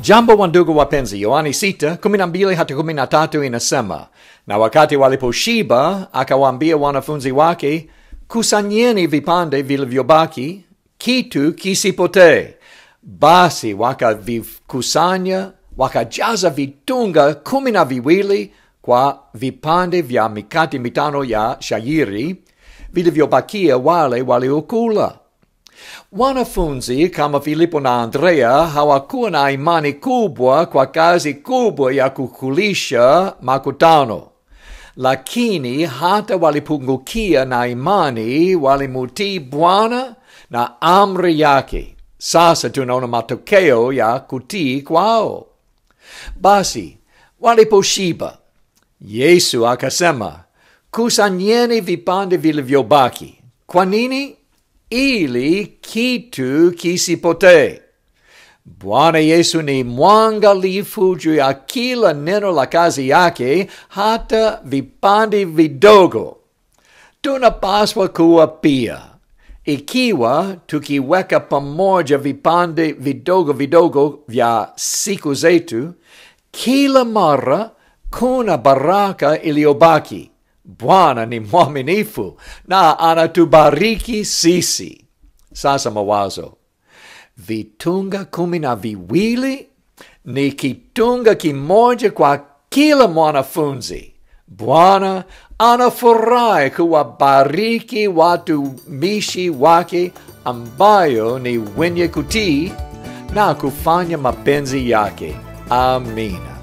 Jambo wa ndugu wapenzi, Yohani sita kumi na mbili hata kumi na tatu inasema, na wakati waliposhiba akawaambia wanafunzi wake, kusanyeni vipande vilivyobaki, kitu kisipotee. Basi wakavikusanya, wakajaza vitunga kumi na viwili kwa vipande vya mikate mitano ya shairi vilivyobakia wale waliokula. Wanafunzi kama Filipo na Andrea hawakuwa na imani kubwa kwa kazi kubwa ya kukulisha makutano, lakini hata walipungukia na imani, walimutii Bwana na amri yake. Sasa tunaona matokeo ya kutii kwao. Basi waliposhiba, Yesu akasema, kusanyeni vipande vilivyobaki. Kwa nini? ili kitu kisipotee. Bwana Yesu ni mwangalifu juu ya kila neno la kazi yake, hata vipande vidogo. Tunapaswa kuwa pia, ikiwa tukiweka pamoja vipande vidogo vidogo vya siku zetu, kila mara kuna baraka iliyobaki. Bwana ni mwaminifu na anatubariki sisi. Sasa mawazo, vitunga kumi na viwili ni kitunga kimoja kwa kila mwanafunzi. Bwana anafurahi kuwabariki watumishi wake ambayo ni wenye kutii na kufanya mapenzi yake. Amina.